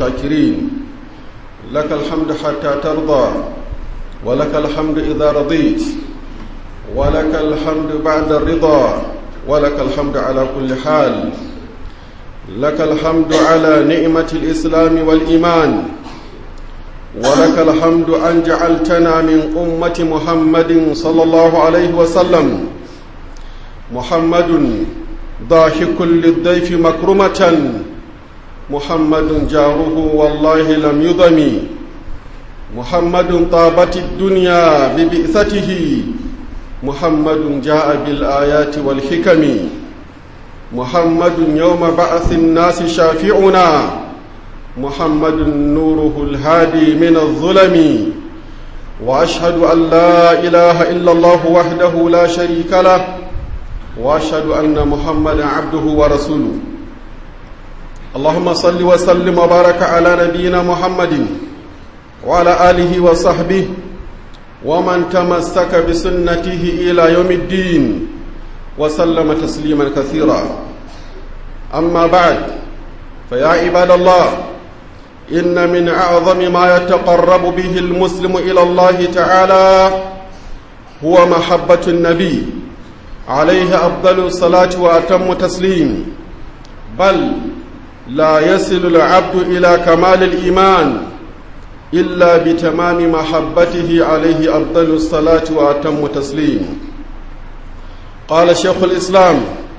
الشاكرين لك الحمد حتى ترضى ولك الحمد إذا رضيت ولك الحمد بعد الرضا ولك الحمد على كل حال لك الحمد على نعمة الإسلام والإيمان ولك الحمد أن جعلتنا من أمة محمد صلى الله عليه وسلم محمد ضاحك للضيف مكرمة محمد جاره والله لم يضم محمد طابت الدنيا ببئثته محمد جاء بالآيات والحكم محمد يوم بعث الناس شافعنا محمد نوره الهادي من الظلم وأشهد أن لا إله إلا الله وحده لا شريك له وأشهد أن محمدا عبده ورسوله اللهم صل وسلم وبارك على نبينا محمد وعلى آله وصحبه ومن تمسك بسنته إلى يوم الدين وسلم تسليما كثيرا أما بعد فيا عباد الله إن من أعظم ما يتقرب به المسلم إلى الله تعالى هو محبة النبي عليه أفضل الصلاة وأتم تسليم بل لا يصل العبد إلى كمال الإيمان إلا بتمام محبته عليه أفضل الصلاة وأتم تسليم قال شيخ الإسلام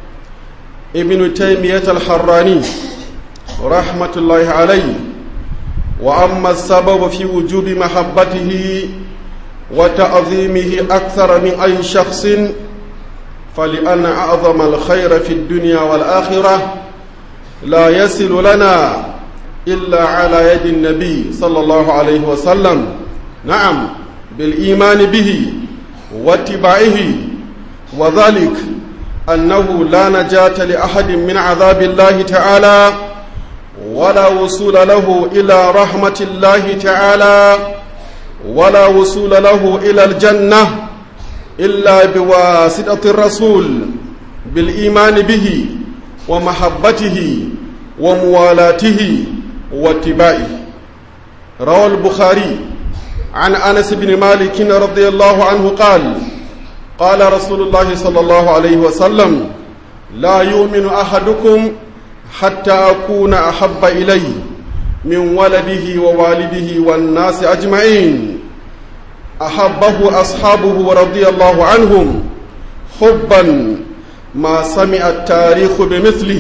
ابن تيمية الحراني رحمة الله عليه وأما السبب في وجوب محبته وتعظيمه أكثر من أي شخص فلأن أعظم الخير في الدنيا والآخرة لا يصل لنا إلا على يد النبي صلى الله عليه وسلم نعم بالإيمان به واتباعه وذلك أنه لا نجاة لأحد من عذاب الله تعالى ولا وصول له إلى رحمة الله تعالى ولا وصول له إلى الجنة إلا بواسطة الرسول بالإيمان به ومحبته وموالاته واتباعه روى البخاري عن أنس بن مالك رضي الله عنه قال قال رسول الله صلى الله عليه وسلم لا يؤمن أحدكم حتى أكون أحب إليه من ولده ووالده والناس أجمعين أحبه أصحابه رضي الله عنهم حبا ما سمع التاريخ بمثله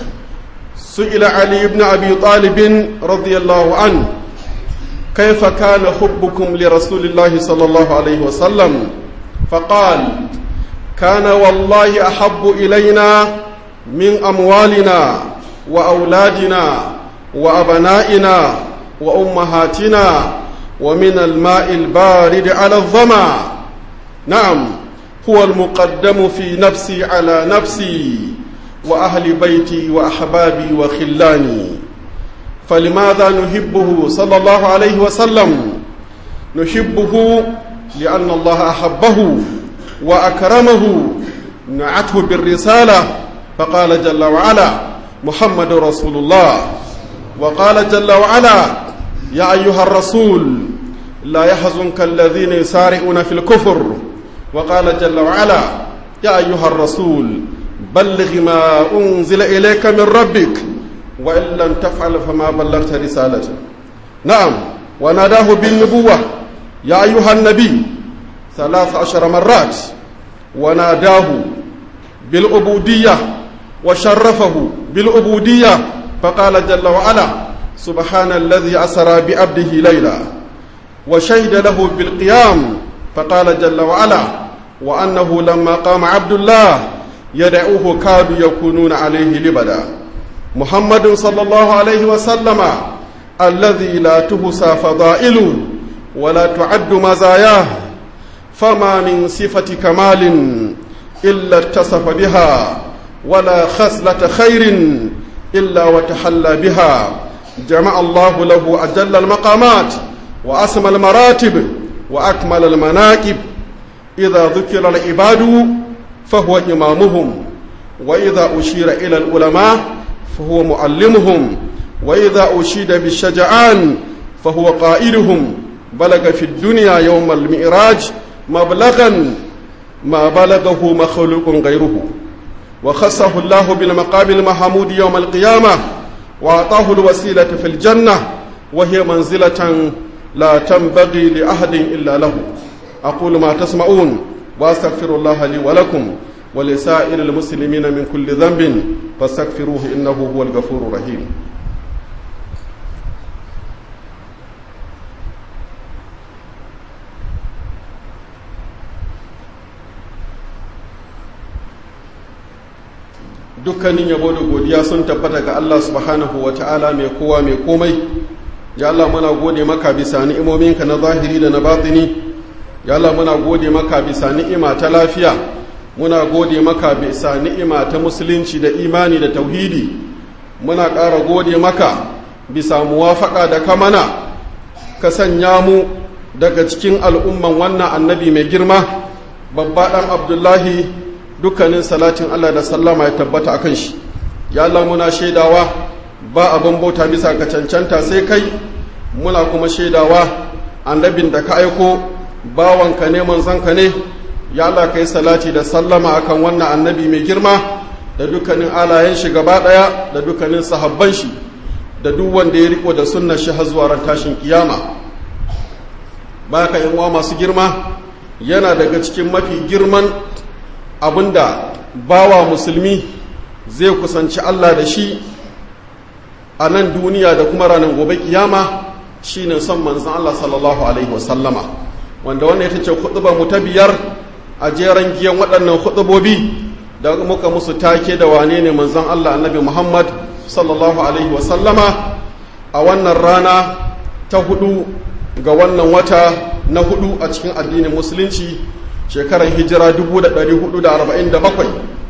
سئل علي بن أبي طالب رضي الله عنه كيف كان حبكم لرسول الله صلى الله عليه وسلم فقال كان والله أحب إلينا من أموالنا وأولادنا وأبنائنا وأمهاتنا ومن الماء البارد على الظما نعم هو المقدم في نفسي على نفسي وأهل بيتي وأحبابي وخلاني فلماذا نحبه صلى الله عليه وسلم نحبه لأن الله أحبه وأكرمه نعته بالرسالة فقال جل وعلا محمد رسول الله وقال جل وعلا يا أيها الرسول لا يحزنك الذين يسارعون في الكفر وقال جل وعلا يا أيها الرسول بلغ ما أنزل إليك من ربك وإن لم تفعل فما بلغت رسالته نعم وناداه بالنبوة يا أيها النبي ثلاث عشر مرات وناداه بالعبودية وشرفه بالعبودية فقال جل وعلا سبحان الذي أسرى بعبده ليلا وشهد له بالقيام فقال جل وعلا وأنه لما قام عبد الله يدعوه كادوا يكونون عليه لبدا محمد صلى الله عليه وسلم الذي لا تهسى فضائله ولا تعد مزاياه فما من صفة كمال إلا اتصف بها ولا خصلة خير إلا وتحلى بها جمع الله له أجل المقامات وأسمى المراتب وأكمل المناكب إذا ذكر العباد فهو إمامهم وإذا أشير إلى العلماء فهو معلمهم وإذا أشيد بالشجعان فهو قائلهم بلغ في الدنيا يوم المئراج مبلغا ما بلغه مخلوق غيره وخصه الله بالمقام المحمود يوم القيامة وأعطاه الوسيلة في الجنة وهي منزلة لا تنبغي لأحد إلا له أقول ما تسمعون وأستغفر الله لي ولكم ولسائر المسلمين من كل ذنب فاستغفروه إنه هو الغفور الرحيم dukkanin yabo da godiya sun tabbata ga Allah subhanahu wa ta'ala mai kowa mai komai ya Allah muna gode maka bisa ni'imominka na zahiri da na batini ya Allah muna gode maka bisa ni'ima ta lafiya muna gode maka bisa ni'ima ta musulunci da imani da tauhidi muna ƙara gode maka bisa muwafaka da kamana ka sanya mu daga cikin al'umman wannan annabi mai girma babba ɗan abdullahi dukkanin salatin Allah da sallama ya tabbata akan shi ya Allah muna shaidawa ba abin bauta bisa ka cancanta sai kai muna kuma shaidawa annabin da ka aiko bawanka ne manzanka ne ya Allah kai salati da sallama akan wannan annabi mai girma da dukkanin alayen shi gaba daya da dukkanin sahabban shi da duk wanda ya riko da sunnar shi har zuwa ran tashin kiyama baka yan uwa masu girma yana daga cikin mafi girman abinda bawa musulmi zai kusanci Allah da shi a nan duniya da kuma ranar gobe kiyama shine son manzon Allah sallallahu alaihi wasallama wanda wannan ita ce khutba mu ta biyar a jeran giyan waɗannan khutbobi da muka musu take da wane ne manzon Allah annabi Muhammad sallallahu alaihi wasallama a wannan rana ta hudu ga wannan wata na hudu a cikin addinin musulunci shekarar hijira 1447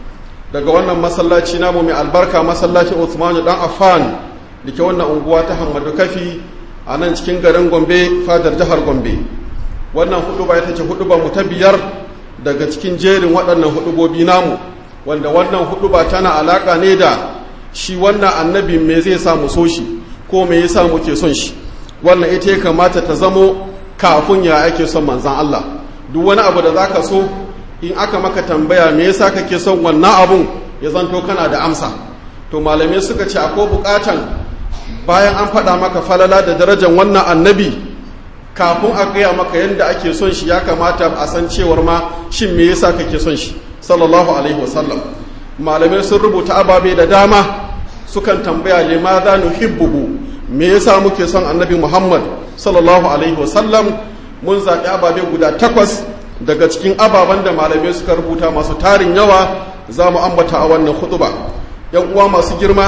daga wannan masallaci namu mai albarka masallacin Uthman dan Affan da ke wannan unguwa ta Hamadu Kafi a nan cikin garin Gombe fadar jihar Gombe wannan hudu ba ita ce hudu ba mu ta biyar daga cikin jerin waɗannan hudubobi namu wanda wannan hudu ba tana alaka ne da shi wannan annabi me zai sa mu so shi ko me yasa muke son shi wannan ita ya kamata ta zamo kafin ya ake son manzan Allah duk wani abu da zaka so in aka maka tambaya me yasa kake son wannan abun ya zanto kana da amsa to malamai suka ce akwai bukatan bayan an faɗa maka falala da darajar wannan annabi kafin a gaya maka yadda ake son shi ya kamata a san cewar ma shin me yasa kake son shi sallallahu alaihi wasallam malamai sun rubuta ababe da dama sukan tambaya limadha nuhibbuhu me yasa muke son annabi muhammad sallallahu alaihi wasallam mun zaɓi ababe guda takwas daga cikin ababen da malamai suka rubuta masu tarin yawa za mu ambata a wannan hutuba yan uwa masu girma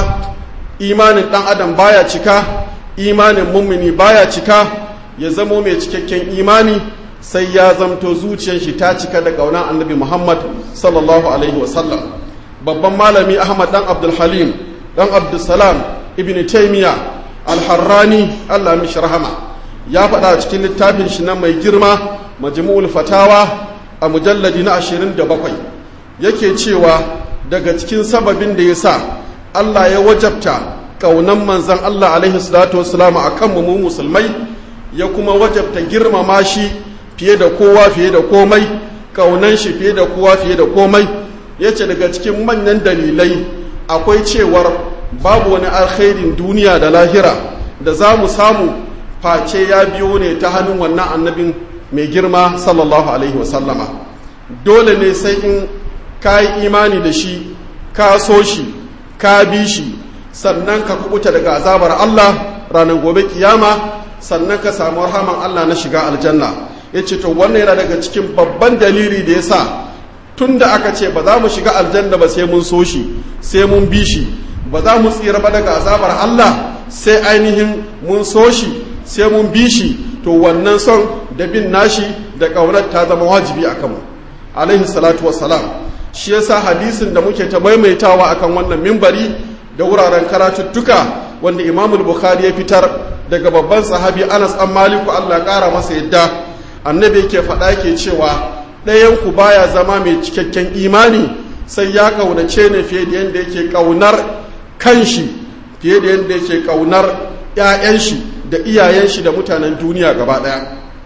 imanin ɗan adam baya cika imanin mummuni baya cika ya zamo mai cikakken imani sai ya zamto zuciyar shi ta cika da ƙaunar annabi muhammad sallallahu alaihi wasallam babban malami ahmad dan abdulhalim dan abdulsalam ibn taimiya alharrani allah mishi rahama ya faɗa cikin littafin shi na mai girma majmu'ul fatawa a mujalladi na 27 yake cewa daga cikin sababin da ya sa allah ya wajabta ƙaunan manzan allah alaihi salatu wasalam a kanmu mu musulmai ya kuma wajabta girmama shi fiye da kowa fiye da komai ƙaunan shi fiye da kowa fiye da komai ya ce daga cikin manyan dalilai akwai cewar babu wani alkhairin duniya da lahira da za mu samu face ya biyo ne ta hannun wannan annabin mai girma sallallahu alaihi wasallama dole ne sai in ka yi imani da shi ka so shi ka bi shi sannan ka kubuta daga azabar Allah ranar gobe kiyama sannan ka samu rahaman Allah na shiga aljanna ya ce to wannan yana daga cikin babban dalili da ya sa tun da aka ce ba za mu shiga aljanna ba sai mun so shi sai mun bi shi ba za mu tsira ba daga azabar Allah sai ainihin mun so shi sai mun bi shi to wannan son da bin nashi da ƙaunar ta zama wajibi a kanmu alaihi salatu wassalam shi yasa hadisin da muke ta maimaitawa akan wannan mimbari da wuraren karatuttuka wanda imamul bukhari ya fitar daga babban sahabi anas an maliku allah ƙara masa yadda annabi yake faɗa yake cewa ɗayan ku baya zama mai cikakken imani sai ya ƙaunace ne fiye da yadda yake ƙaunar kanshi fiye da yadda yake kaunar 'ya'yan shi da iyayen shi da mutanen duniya gaba ɗaya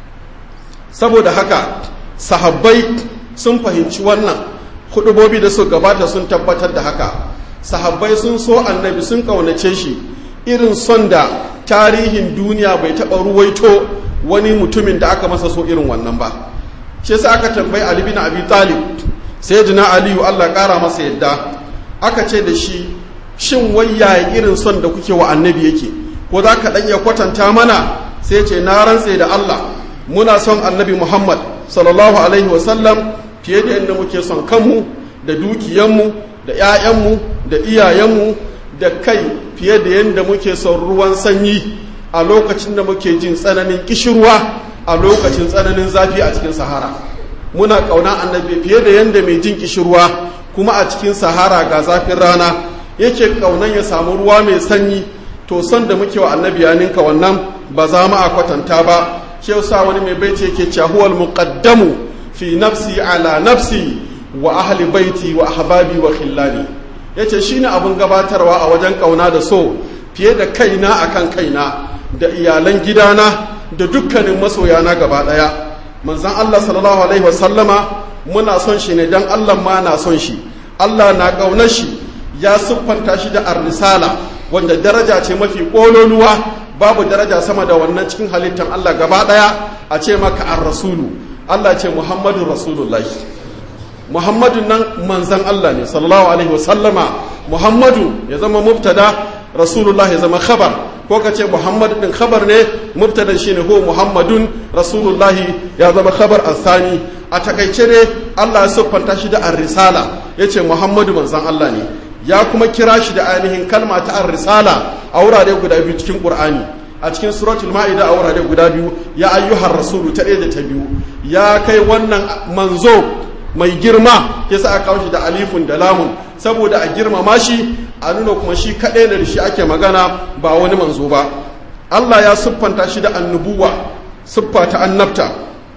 saboda haka sahabbai sun fahimci wannan hudubobi da su gabata sun tabbatar da haka sahabbai sun so annabi sun kaunace shi irin son da tarihin duniya bai taɓa ruwaito wani mutumin da aka masa so irin wannan ba shi yasa aka tambayi ali bin abi talib sayyidina aliyu Allah ƙara masa yadda aka ce da shi shin wayya irin son da kuke wa annabi yake ko za ka ɗanya kwatanta mana sai ce na rantse da Allah muna son annabi Muhammad sallallahu alaihi wasallam fiye da yadda muke son kanmu da dukiyanmu da 'ya'yanmu da iyayenmu da kai fiye da yadda muke son ruwan sanyi a lokacin da muke jin tsananin kishirwa a lokacin tsananin zafi a cikin sahara muna ƙauna annabi fiye da yadda mai jin kishirwa kuma a cikin sahara ga zafin rana yake ƙaunan ya samu ruwa mai sanyi to son da muke wa annabi ya ninka wannan ba za mu a kwatanta ba shi yasa wani mai baiti yake cewa huwal muqaddamu fi nafsi ala nafsi wa ahli baiti wa ahbabi wa khillani yace shine abun gabatarwa a wajen kauna da so fiye da kaina akan kaina da iyalan gidana da dukkanin masoyana gaba daya manzon Allah sallallahu alaihi wasallama muna son shi ne dan Allah ma na son shi Allah na kaunar shi ya siffanta shi da ar-risala wanda daraja ce mafi kololuwa babu daraja sama da wannan cikin halittar Allah gaba daya a ce maka ar-rasulu Allah ce Muhammadu rasulullahi Muhammadu nan manzan Allah ne sallallahu alaihi wasallama Muhammadu ya zama mubtada rasulullah ya zama khabar ko ka ce Muhammadu din khabar ne mubtadan shine ho Muhammadun rasulullahi ya zama khabar asani a takaice ne Allah ya siffanta shi da ar-risala yace Muhammadu manzan Allah ne ya kuma kira shi da ainihin kalma ta ar-risala a wurare guda biyu cikin Qur'ani a cikin suratul ma'ida a wurare guda biyu ya ayyuhar rasulu ta ɗaya da ta biyu ya kai wannan manzo mai girma ya sa aka kawo shi da alifun da lamun saboda a girmama shi a nuna kuma shi kaɗai da shi ake magana ba wani manzo ba Allah ya siffanta shi da annubuwa siffa ta annabta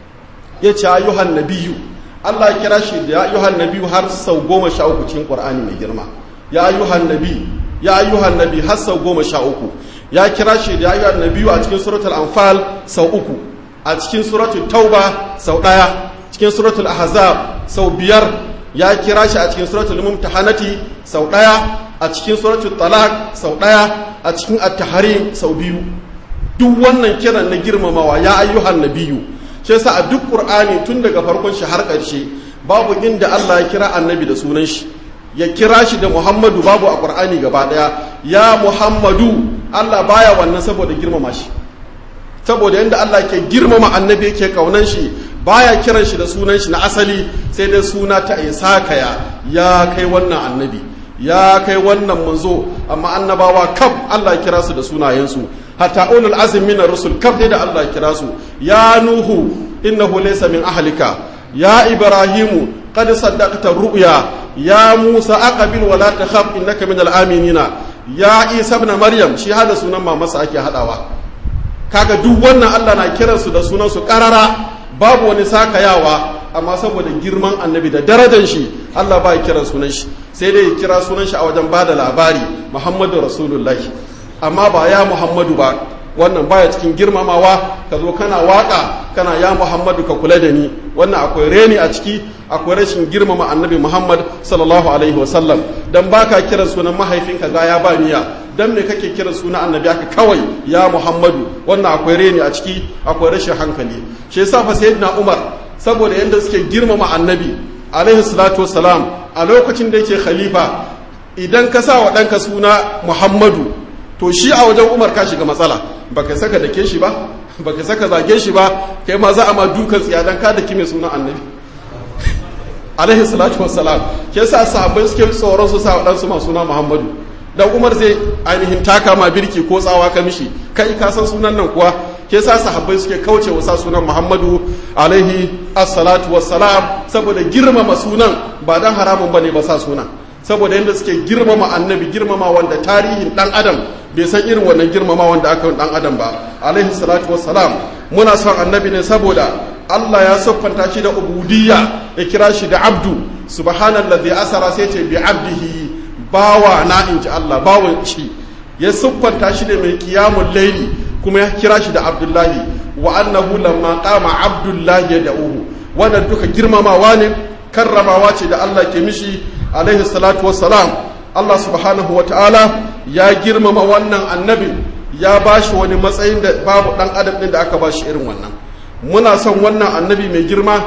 ya ce ayyuhan nabiyu Allah ya kira shi da ayyuhan nabiyu har sau goma sha uku cikin Qur'ani mai girma ya ayyuhan nabi ya ayyuhan nabi har sau goma sha uku ya kira shi da ayyuhan nabiyu a cikin suratul anfal sau uku a cikin suratul tauba sau ɗaya cikin suratul ahzab sau biyar ya kira shi a cikin suratul mumtahanati sau ɗaya a cikin suratul talaq sau ɗaya a cikin at-tahrim sau biyu duk wannan kiran na girmamawa ya ayyuhan nabiyu shi yasa a duk qur'ani tun daga farkon shi har ƙarshe babu inda Allah ya kira annabi da sunan shi ya kira shi da Muhammadu babu a qur'ani gaba ɗaya ya Muhammadu Allah baya wannan saboda girmama shi saboda yadda Allah ke girmama annabi yake kaunan shi baya kiran shi da sunan shi na asali sai dai suna ta isa kaya ya kai wannan annabi ya kai wannan manzo amma annabawa kaf Allah ya kira su da sunayensu hatta ulul azmi min rusul kaf da Allah ya kira su ya nuhu innahu laysa min ahlika ya ibrahimu qad saddaqta ru'ya ya musa aqbil wa la takhaf innaka min al-aminina ya isa ibn maryam shi hada sunan mamasa ake hadawa kaga duk wannan Allah na kiransu da sunansu karara babu wani sakayawa amma saboda girman annabi da darajar shi Allah ba ya kiran sunan shi sai dai ya kira sunan shi a wajen bada labari Muhammadu Rasulullahi amma ba ya Muhammadu ba wannan baya cikin girmamawa ka zo kana waka kana ya Muhammadu ka kula da ni wannan akwai reni a ciki akwai rashin girmama annabi Muhammad sallallahu alaihi wasallam dan baka kiran sunan mahaifinka ga ya ba niya dan me kake kiran sunan annabi aka kawai ya Muhammadu wannan akwai reni a ciki akwai rashin hankali shi yasa fa sayyidina Umar saboda yanda suke girmama annabi alaihi salatu wassalam a lokacin da yake khalifa idan ka sa wa ɗanka suna Muhammadu to shi a wajen Umar ka shiga matsala baka saka dake shi ba baka saka zage shi ba kai ma za a ma dukan tsiya dan ka daki mai sunan annabi alaihi salatu wassalam ke sa sahabbai suke tsoron su sa waɗansu masu suna muhammadu dan umar zai ainihin taka ma birki ko tsawa ka mishi kai ka san sunan nan kuwa ke sa sahabbai suke kauce wa sa sunan muhammadu alaihi assalatu wassalam saboda girmama sunan ba dan haramun bane ba sa sunan saboda yadda suke girmama annabi girmama wanda tarihin dan adam bai san irin wannan girmama wanda aka yi dan adam ba alaihi salatu wassalam muna son annabi ne saboda Allah ya siffanta shi da ubudiyya ya kira shi da abdu subhanallazi asara sai ce bi abdihi bawa na in ji Allah bawan shi ya siffanta shi da mai kiyamun laili kuma ya kira shi da abdullahi wa annahu lamma qama abdullahi yad'uhu wannan duka girmamawa ne karramawa ce da Allah ke mishi alaihi salatu wassalam Allah subhanahu wa ta'ala ya girmama wannan annabi ya bashi wani matsayin da babu dan adam din da aka bashi irin wannan muna son wannan annabi mai girma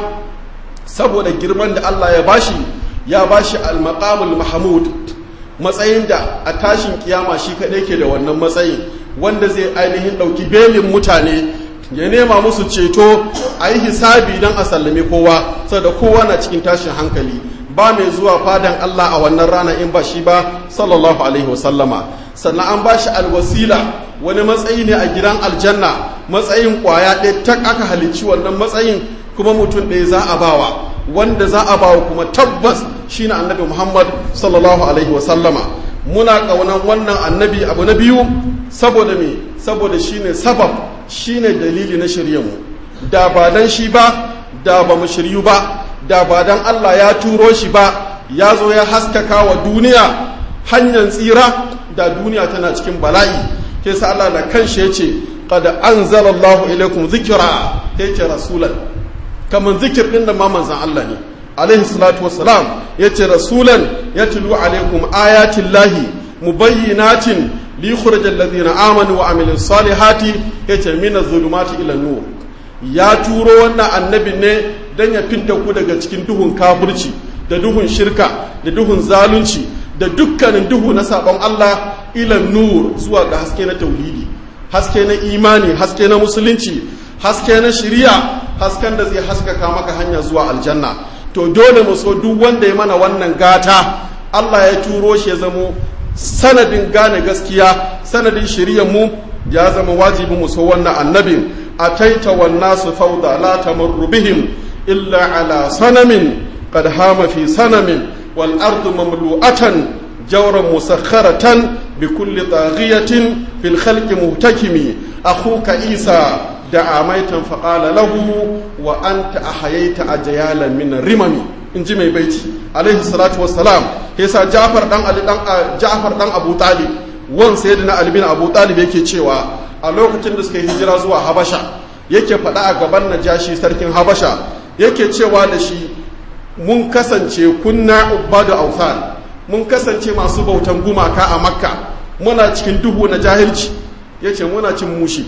saboda girman da Allah ya bashi ya bashi al-maqamul mahmud matsayin da a tashin kiyama shi kaɗai ke da wannan matsayin wanda zai ainihin ɗauki belin mutane ya nema musu ceto a yi hisabi don a sallame kowa saboda kowa na cikin tashin hankali ba mai zuwa fadan Allah a wannan rana in ba shi ba sallallahu alaihi wasallama sannan an ba shi alwasila wani matsayi ne a gidan aljanna matsayin kwaya ɗaya tak aka halicci wannan matsayin kuma mutum ɗaya za a bawa wanda za a bawa kuma tabbas shine annabi Muhammad sallallahu alaihi wasallama muna ƙaunar wannan annabi abu na biyu saboda me saboda shine sabab shine dalili na mu da ba dan shi ba da ba mu shiryu ba da ba dan Allah ya turo shi ba ya zo ya haskaka wa duniya hanyar tsira da duniya tana cikin bala'i ke sa Allah da kanshi ya ce qad anzalallahu ilaikum dhikra yace rasulan kaman zikir din da ma manzon Allah ne alaihi salatu wassalam yace rasulan yatlu alaikum ayatin lahi mubayyinatin li yukhrij alladhina amanu wa amilus salihati yace min az-zulumati ila nur ya turo wannan annabin ne dan ya fidda ku daga cikin duhun kafirci da duhun shirka da duhun zalunci da dukkanin duhu na sabon Allah ila nur zuwa ga haske na tauhidi haske na imani haske na musulunci haske na shari'a hasken da zai haskaka maka hanya zuwa aljanna to dole mu so duk wanda ya mana wannan gata Allah ya turo shi ya zamo sanadin gane gaskiya sanadin shirya mu ya zama wajibi mu so wannan annabin ataita wan nasu fawda la tamurru bihim illa ala sanamin qad hama fi sanamin wal ardu mamlu'atan jawran musakharatan bi kulli taghiyatin fil khalqi muhtakimi akhuka isa da amaitan faƙala lahu wa an ta ahayaita a jayalan min rimami in ji mai baiti alaihi salatu wassalam yasa jafar dan ali dan jafar dan abu talib wan sayyidina ali bin abu talib yake cewa a lokacin da suka yi hijira zuwa habasha yake faɗa a gaban najashi sarkin habasha yake cewa da shi mun kasance kunna ubadu awthan mun kasance masu bautan gumaka a makka muna cikin duhu na jahilci yace muna cin mushi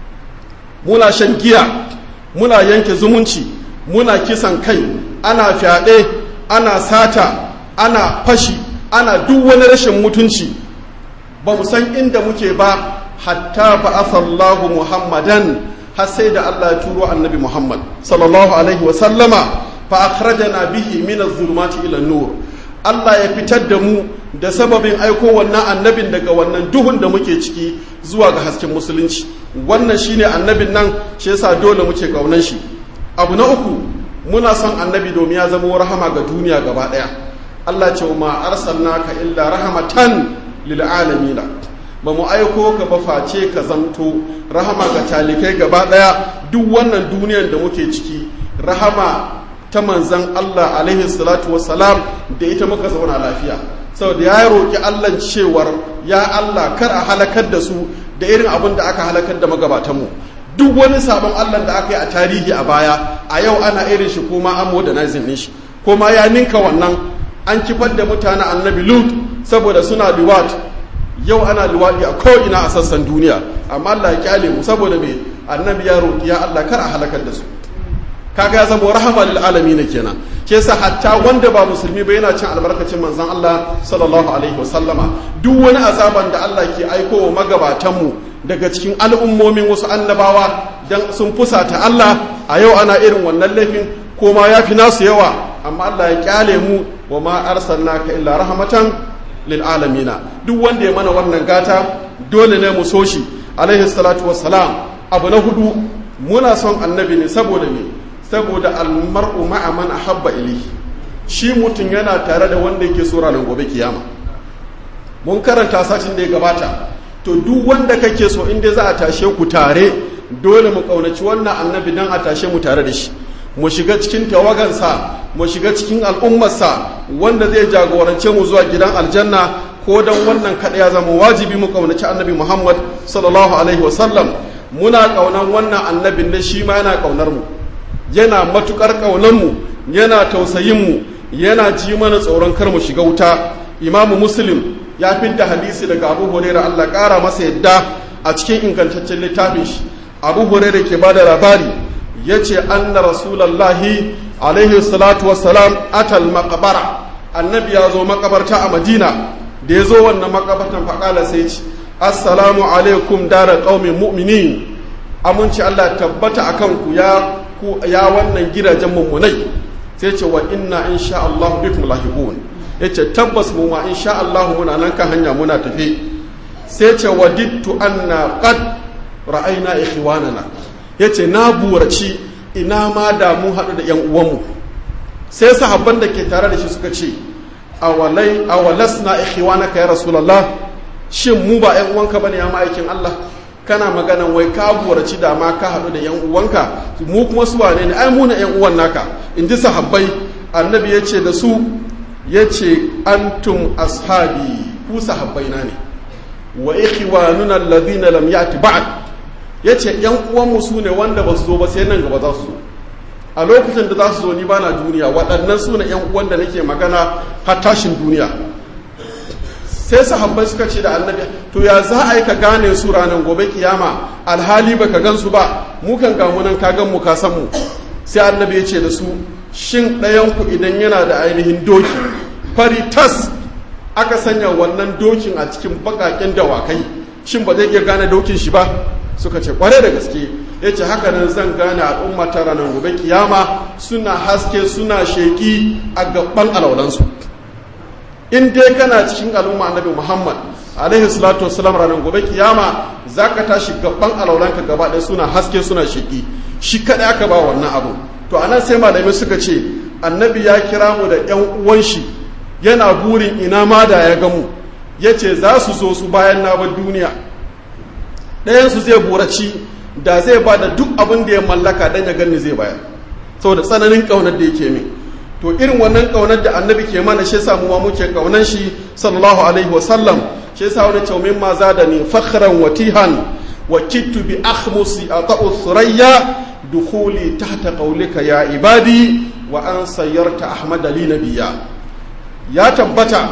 muna shan giya muna yanke zumunci muna kisan kai ana fyaɗe ana sata ana fashi ana duk wani rashin mutunci ba mu san inda muke ba hatta ba asallahu muhammadan har sai da Allah ya turo annabi muhammad sallallahu alaihi wa sallama fa akhrajana bihi min az-zulumati ila nur Allah ya fitar da mu da sababin aiko wannan annabin daga wannan duhun da muke ciki zuwa ga hasken musulunci wannan shine annabin nan shi yasa dole muke kaunan shi abu na uku muna son annabi domin ya zama rahama ga duniya gaba daya Allah ce ma arsalnaka illa rahmatan lil alamin ba mu aiko ka ba face ka zanto rahama ga talikai gaba daya duk wannan duniyar da muke ciki rahama ta manzan Allah alaihi salatu wassalam da ita muka zauna lafiya saboda ya roƙi Allah cewar ya Allah kar a halakar da su da irin abin da aka halakar da magabatanmu duk wani sabon Allah da aka yi a tarihi a baya a yau ana irin shi kuma an modernizing ne shi kuma ya ninka wannan an kifar da mutanen annabi lut saboda suna liwat yau ana liwaɗi a ko'ina a sassan duniya amma Allah ya kyale mu saboda me annabi ya roƙi ya Allah kar a halakar da su kaga ya zama rahama lil alamin kenan ke sa hatta wanda ba musulmi ba yana cin albarkacin manzon Allah sallallahu alaihi wasallama duk wani azaban da Allah ke aiko wa magabatan mu daga cikin al'ummomin wasu annabawa dan sun fusata Allah a yau ana irin wannan laifin ko ma yafi nasu yawa amma Allah ya kyale mu wa ma arsalnaka illa rahmatan lil alamin duk wanda ya mana wannan gata dole ne mu so shi alaihi salatu wassalam abu na hudu muna son annabi ne saboda me saboda almar'u ma'a man ahabba ilayhi shi mutum yana tare da wanda yake so ranar gobe kiyama mun karanta satin da ya gabata to duk wanda kake so inda za a tashe ku tare dole mu kaunaci wannan annabi dan a tashe mu tare da shi mu shiga cikin tawagansa mu shiga cikin al'ummarsa wanda zai jagorance mu zuwa gidan aljanna ko don wannan kaɗai ya zama wajibi mu ƙaunaci annabi muhammad sallallahu alaihi wasallam muna ƙaunar wannan annabin da shi ma yana ƙaunar mu yana matuƙar ƙaunar mu yana tausayin mu yana ji mana tsoron kar mu shiga wuta imamu muslim ya fidda hadisi daga abu hurairah allah ƙara masa yadda a cikin ingantaccen littafin shi abu hurairah ke bada labari ya ce anna rasulallahi alaihi salatu wassalam atal makabara annabi ya zo makabarta a madina da ya zo wannan makabartan faƙala sai ce assalamu alaikum dara ƙaumin mu'minin aminci allah tabbata a kanku ya ya wannan gidajen mummunai sai ce wa inna insha allah bikum lahiqun ya ce tabbas mu ma insha allah muna nan kan hanya muna tafe sai ce wadittu anna qad ra'ayna ikhwanana yace na buraci ina ma da mu haɗu da ‘yan uwanmu sai sahabban da ke tare da shi suka ce awalai awalas na ikhwanaka ya rasulallah shin mu ba ‘yan uwanka bane ya ma'aikin Allah kana maganan wai ka buraci da ma ka haɗu da ‘yan uwanka mu kuma su wane ne ai mu na ‘yan uwan naka in ji sahabbai annabi ya ce da su ya ce antum ashabi ku sahabbai na ne wa ikhwanuna alladhina lam ya'ti ba'd ya ce ‘yan uwanmu su ne wanda ba su zo ba sai nan gaba za su zo a lokacin da za su zo ni ba na duniya waɗannan su ne ‘yan uwan da nake magana har tashin duniya sai sahabbai suka ce da annabi to ya za a yi ka gane su ranar gobe kiyama alhali ba ka gan su ba mu kan gamu nan ka gan mu ka san mu sai annabi ya ce da su shin ɗayanku idan yana da ainihin doki fari tas aka sanya wannan dokin a cikin baƙaƙen dawakai shin ba zai iya gane dokin shi ba suka ce kware da gaske ya ce haka nan zan gane al'umma ta ranar gobe kiyama suna haske suna sheki a gaban alaulansu in dai kana cikin al'umma annabi muhammad alaihi salatu wasalam ranar gobe kiyama za ka tashi gaban alaulanka gaba ɗaya suna haske suna sheki shi kaɗai aka ba wannan abu to a nan sai malamai suka ce annabi ya kira mu da yan uwan shi yana burin ina ma da ya gamu ya ce za su zo su bayan na bar duniya ɗayansu zai buraci da zai ba da duk abin da ya mallaka don ya gani zai bayar saboda tsananin ƙaunar da yake min to irin wannan ƙaunar da annabi ke mana shi samu ma muke ƙaunar shi sallallahu alaihi wa sallam shi yasa wani cewa ma za da ni fakhran wa tihan wa kittu bi akhmusi ata'u thurayya dukhuli tahta qawlika ya ibadi wa an sayyarta ahmad li nabiyya ya tabbata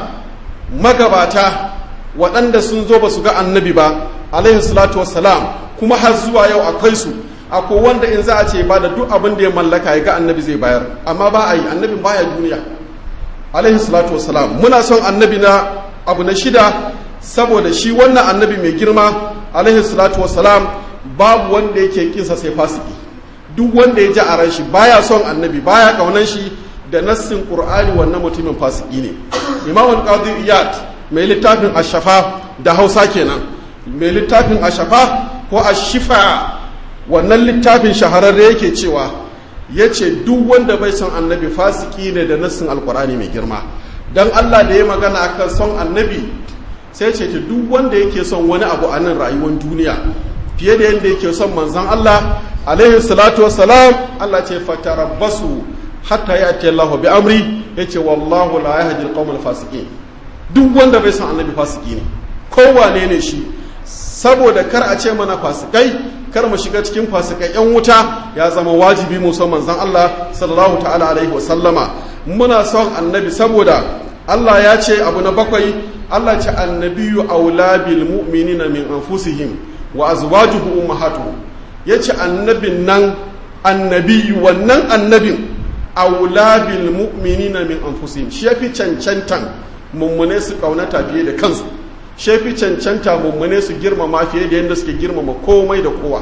magabata waɗanda sun zo ba su ga annabi ba alaihi salatu wassalam kuma har zuwa yau akwai su akwai wanda in za a ce ba da duk abin da ya mallaka ya ga annabi zai bayar amma ba a yi annabin baya duniya alaihi salatu wassalam muna son annabi na abu na shida saboda shi wannan annabi mai girma alaihi salatu wassalam babu wanda yake kinsa sai fasiki duk wanda ya ji a ran shi baya son annabi baya kaunan shi da nassin qur'ani wannan mutumin fasiki ne imamul qadi iyad mai littafin ashafa da hausa kenan mai littafin ashafa ko ashifa wannan littafin shahararre yake cewa ya ce duk wanda bai son annabi fasiki ne da nassin alkurani mai girma don allah da ya magana akan son annabi sai ce ta duk wanda yake son wani abu a nan rayuwar duniya fiye da yadda yake son manzan allah alaihi salatu wassalam allah ce fatarabbasu hatta ya ce allahu bi amri ya ce wallahu la yahdi alqawmal fasiqin duk wanda bai son annabi fasiki ne kowane ne shi saboda kar a ce mana fasikai kar mu shiga cikin fasikai yan wuta ya zama wajibi mu son manzon Allah sallallahu ta'ala alaihi wa sallama muna son annabi saboda Allah ya ce abu na bakwai Allah ce annabiyu aula bil mu'minina min anfusihim wa azwajuhu ummahatuhum yace annabin nan annabiyu wannan annabin aula bil mu'minina min anfusihim shi yafi cancantan mummune su kaunata fiye da kansu shefi cancanta mummune su girmama fiye da yadda suke girmama komai da kowa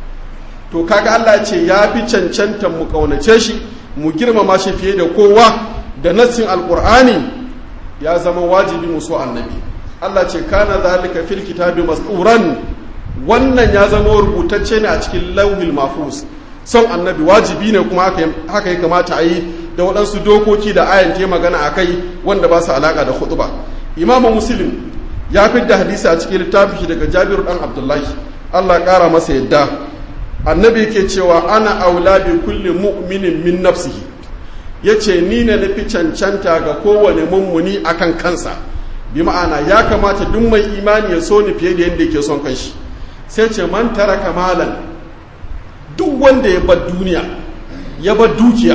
to kaga Allah ce ya fi cancantan mu kaunace shi mu girmama shi fiye da kowa da nassin alkur'ani ya zama wajibi mu so annabi Allah ce kana zalika fil kitabi mas'uran wannan ya zama rubutacce ne a cikin lauhil mahfuz son annabi wajibi ne kuma haka ya kamata a yi da waɗansu dokoki da ayan ta magana a kai wanda ba su alaƙa da hudu ba imamu muslim ya fi da hadisi a cikin littafin shi daga jabiru ɗan abdullahi allah ƙara masa yadda annabi ke cewa ana aula bi kulli mu'minin min nafsihi ya ce ni ne na fi cancanta ga kowane mummuni akan kansa bi ma'ana ya kamata duk mai imani ya so ni fiye da yadda yake son kanshi sai ce man taraka malan duk wanda ya bar duniya ya bar dukiya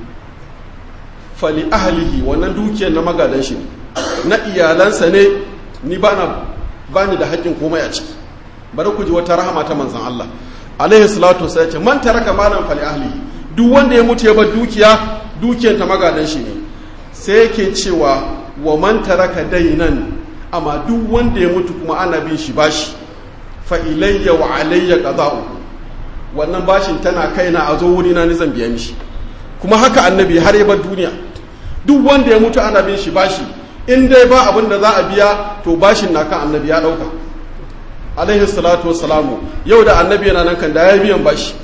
fali ahlihi wannan dukiyar na magadan shi na iyalansa ne ni bana bani da haƙƙin komai a ciki bari ku ji wata rahama ta manzon Allah alaihi salatu sai ce man taraka malan fali ahlihi duk wanda ya mutu ya bar dukiya dukiyar ta magadan shi ne sai yake cewa wa man taraka dainan amma duk wanda ya mutu kuma ana bin shi bashi fa ilayya wa alayya qada'u wannan bashin tana kaina a zo wuri na ni zan biya mishi kuma haka annabi har ya bar duniya duk wanda ya mutu ana bin shi bashi in dai ba abin da za a biya to bashin na kan annabi ya dauka alaihi salatu wassalamu yau da annabi yana nan kan da ya biyan bashi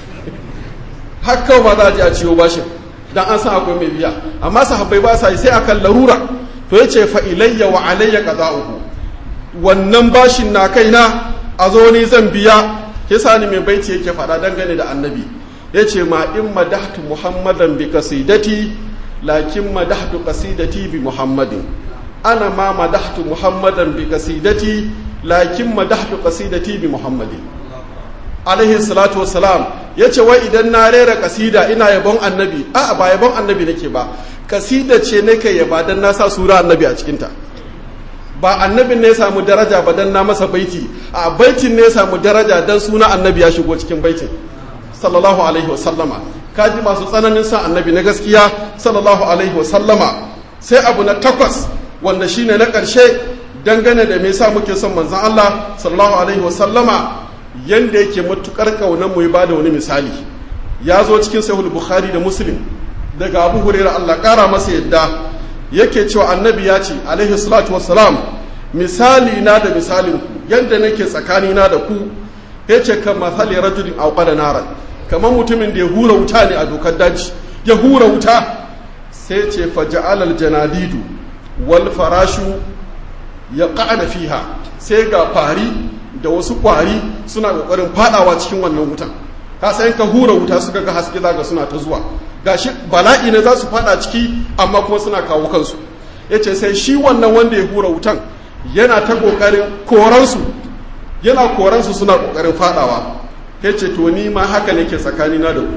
haka ba za a ji a ciwo bashin dan an san akwai mai biya amma sahabbai ba sa yi sai akan larura to yace fa ilayya wa alayya qada'uhu wannan bashin na kaina a zo ni zan biya yasa ni mai baiti yake faɗa dangane da annabi yace ma in madahtu muhammadan bi qasidati lakin madahtu qasidati bi muhammadin ana ma madahtu muhammadan bi qasidati lakin madahtu qasidati bi muhammadin alaihi salatu wassalam yace wai idan na rera kasida ina yabon annabi a ba yabon annabi nake ba kasida ce nake yaba dan na sa sura annabi a cikinta ba annabin ne ya samu daraja ba dan na masa baiti a baitin ne ya samu daraja dan suna annabi ya shigo cikin baitin sallallahu alaihi wasallama kaji masu tsananin sa annabi na gaskiya sallallahu alaihi wasallama sai abu na takwas wanda shine na ƙarshe dangane da me yasa muke son manzon Allah sallallahu alaihi wasallama yanda yake matukar kaunar mu ya bada wani misali ya zo cikin sahih bukhari da muslim daga abu hurairah Allah kara masa yadda yake cewa annabi ya ce alaihi salatu wassalam misali na da misalin ku yanda nake tsakani na da ku yace kan masali rajulin awqada naran kamar mutumin da ya hura wuta ne a dokar daji ya hura wuta sai ce faja'al aljanadidu wal farashu ya qa'ada fiha sai ga fari da wasu kwari suna kokarin fadawa cikin wannan wutan ka san ka hura wuta suka ga haske zaka suna ta zuwa gashi bala'i ne za su fada ciki amma kuma suna kawo kansu yace sai shi wannan wanda ya hura wutan yana ta kokarin koransu yana koransu suna kokarin fadawa yace to ni ma haka nake tsakanina da ku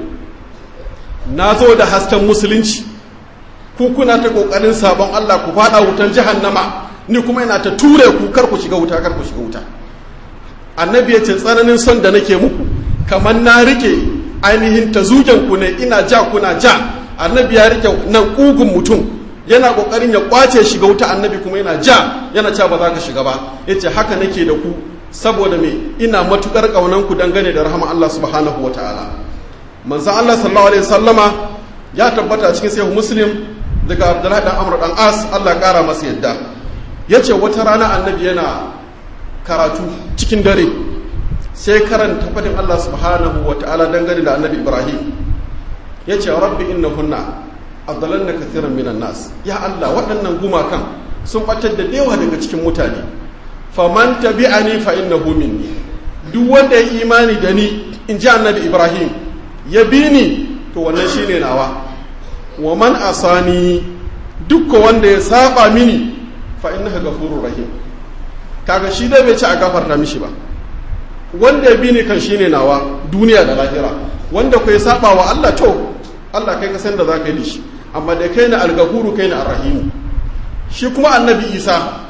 na zo da hasken musulunci ku kuna ta kokarin sabon Allah ku fada wutan jahannama ni kuma ina ta ture ku kar ku shiga wuta kar ku shiga wuta annabi ya ce tsananin son da nake muku kamar na rike ainihin tazugen ku ne ina ja kuna ja annabi ya rike nan kugun mutum yana kokarin ya kwace shiga wuta annabi kuma yana ja yana cewa ba za ka shiga ba yace haka nake da ku saboda me ina matukar kaunan ku dangane da rahama Allah subhanahu wataala manzo Allah sallallahu alaihi wasallama ya tabbata cikin sahih muslim daga Abdullahi dan Amr dan As Allah kara masa yadda yace wata rana annabi yana karatu cikin dare sai karanta fadin Allah subhanahu wataala dangane da annabi Ibrahim yace rabbi innahunna adallanna kathiran minan nas ya Allah waɗannan gumakan sun batar da dewa daga cikin mutane faman tabi'ani fa innahu minni duk wanda ya imani da ni in ji annabi Ibrahim ya bi ni to wannan shine nawa wa man asani dukkan wanda ya saba mini fa innaka ghafurur rahim kaga shi dai bai ci a gafarta mishi ba wanda ya bi ni kan shine nawa duniya da lahira wanda ku ya saba wa Allah to Allah kai ka san da zaka yi da shi amma da kai na algafuru kai na arrahimu shi kuma annabi Isa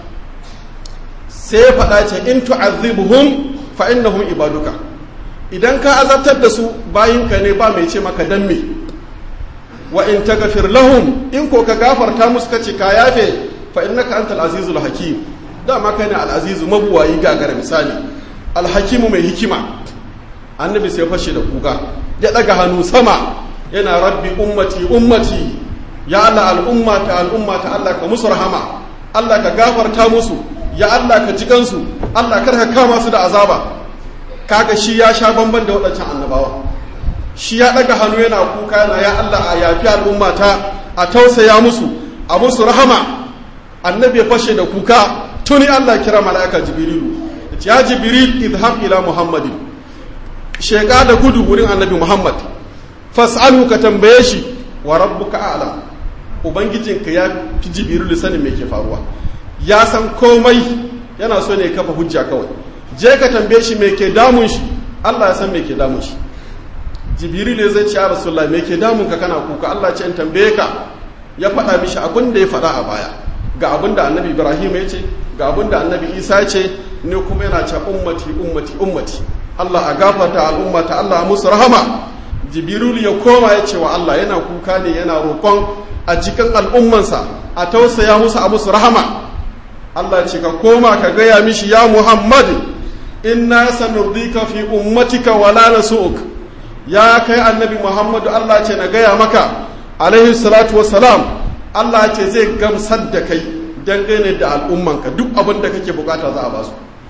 sai ya faɗa ce in tu'azzibuhum fa innahum ibaduka idan ka azabtar da su bayinka ne ba mai ce maka dan me wa in taghfir lahum in ko ka gafarta musu kace ka yafe fa innaka antal azizul hakim dama kai ne al azizu mabuwayi gagara misali al hakimu mai hikima annabi sai fashe da kuka ya daga hannu sama yana rabbi ummati ummati ya Allah al'ummata al'ummata Allah ka musu rahama Allah ka gafarta musu ya Allah ka ji kansu Allah kar ka kama su da azaba kaga shi ya sha bamban da waɗancan annabawa shi ya ɗaga hannu yana kuka yana ya Allah a yafi al'ummata a tausaya musu a musu rahama annabi ya fashe da kuka tuni Allah kira mala'ika jibrilu ya jibril idhab ila muhammadin sheka da gudu wurin annabi muhammad fas'alu ka tambaye shi wa rabbuka a'lam ubangijinka ya fi jibrilu sanin me ke faruwa ya san komai yana so ne kafa hujja kawai je ka tambaye shi me ke damun shi Allah ya san me ke damun shi jibril ya zai ce ya rasulullah me ke damun ka kana kuka Allah ce in tambaye ka ya faɗa mishi abin da ya faɗa a baya ga abin da annabi ibrahim ya ce ga abin da annabi isa ya ce ne kuma yana ce ummati ummati ummati Allah a gafarta al'ummata Allah a musu rahama jibril ya koma ya ce wa Allah yana kuka ne yana roƙon a cikin al'ummansa a tausaya musu a musu rahama Allah ce ka koma ka gaya mishi ya Muhammad inna sanurdika fi ummatika wala nasu'uk ya kai annabi Muhammadu Allah ce na gaya maka alaihi salatu wassalam Allah ce zai gamsar da kai dangane da al'ummanka duk abin da kake bukata za a ba su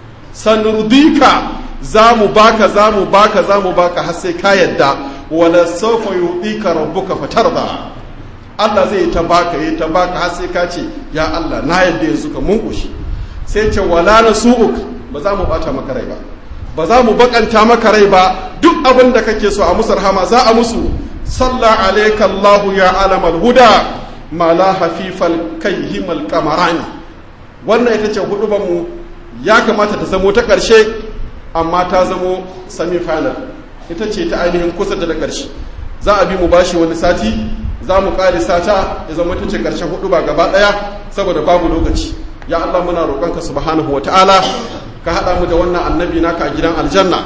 sanurdika za mu baka za mu baka za mu baka har sai ka yadda wala sawfa yu'tika rabbuka fatarda Allah zai ta baka yi ta baka har sai ka ce ya Allah na yadda yanzu ka mun kushi sai ce wala nasu'uk ba za mu bata maka rai ba ba za mu bakanta maka rai ba duk abin da kake so a musu rahama za a musu salla alayka Allahu ya alamal huda ma la hafifal kayhimal qamarani wannan ita ce huduban mu ya kamata ta zamo ta karshe amma ta zamo semi final ita ce ta ainihin kusa da karshe za a bi mu bashi wani sati za mu ƙari sata ya zama ta ce ƙarshen hudu ba gaba ɗaya saboda babu lokaci ya Allah muna roƙonka subhanahu wa ta'ala ka haɗa mu da wannan annabi naka a gidan aljanna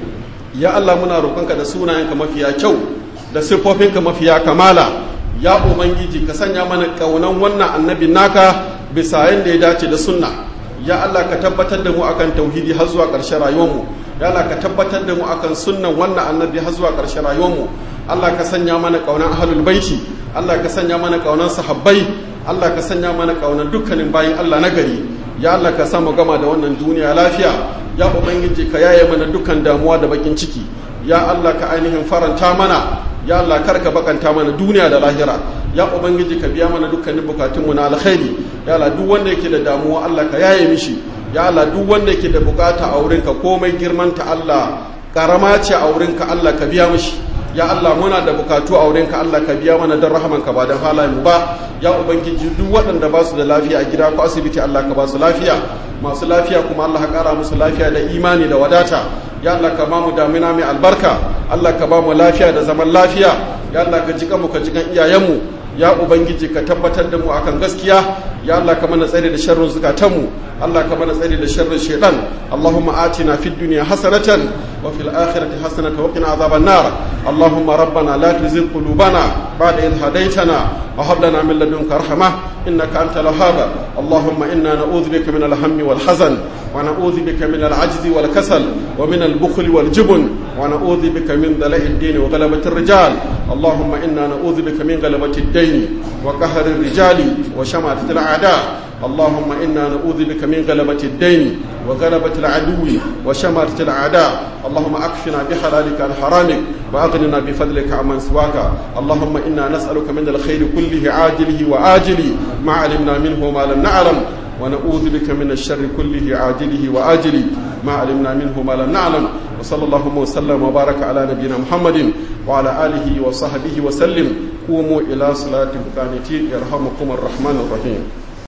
ya Allah muna roƙonka da sunayenka mafiya kyau da siffofinka mafiya kamala ya ubangiji ka sanya mana ƙaunan wannan annabi naka bisa yadda ya dace da sunna ya Allah ka tabbatar da mu akan tauhidi har zuwa ƙarshen rayuwarmu ya Allah ka tabbatar da mu akan sunnan wannan annabi har zuwa ƙarshen rayuwarmu Allah ka sanya mana ƙaunar ahlul baiti Allah ka sanya mana ƙaunar sahabbai Allah ka sanya mana ƙaunar dukkanin bayin Allah na gari ya Allah ka samu gama da wannan duniya lafiya ya ubangiji ka yaye mana dukkan damuwa da bakin ciki ya Allah ka ainihin faranta mana ya Allah kar ka bakanta mana duniya da lahira ya ubangiji ka biya mana dukkanin bukatunmu na alkhairi ya Allah duk wanda yake da damuwa Allah ka yaye mishi ya Allah duk wanda yake da bukata a wurinka komai girmanta Allah karama ce a wurinka Allah ka biya mishi ya Allah muna da bukatu a wurinka Allah ka biya mana don rahamanka ba don halayen mu ba ya ubangiji duk waɗanda ba su da lafiya a gida ko asibiti Allah ka ba su lafiya masu lafiya kuma Allah ka ƙara musu lafiya da imani da wadata ya Allah ka ba mu damina mai albarka Allah ka ba mu lafiya da zaman lafiya ya Allah ka jika mu ka jikan iyayenmu ya ubangiji ka tabbatar da mu akan gaskiya ya Allah ka mana tsare da sharrin zukatanmu Allah ka mana tsare da sharrin shaitan Allahumma atina fid dunya hasanatan wa fil akhirati hasanatan wa qina adhaban nar Allahumma rabbana la tuzigh qulubana ba'da idh hadaytana wa hab lana min ladunka rahmah innaka antal wahhab Allahumma inna na'udhu bika min al-hammi wal hazan wa na'udhu bika min al-'ajzi wal kasal wa min al-bukhli wal jubn wa na'udhu bika min dala'i ad-din wa ghalabati ar-rijal Allahumma inna na'udhu bika min ghalabati ad-din وقهر الرجال وشماتة الأعداء اللهم إنا نعوذ بك من غلبة الدين وغلبة العدو وشماتة الأعداء اللهم أكفنا بحلالك عن حرامك وأغننا بفضلك عمن سواك اللهم إنا نسألك من الخير كله عاجله وآجله ما علمنا منه وما لم نعلم ونعوذ بك من الشر كله عاجله وآجله ما علمنا منه ما لم نعلم وصلى الله وسلم وبارك على نبينا محمد وعلى آله وصحبه وسلم قوموا إلى صلاة قانتين يرحمكم الرحمن الرحيم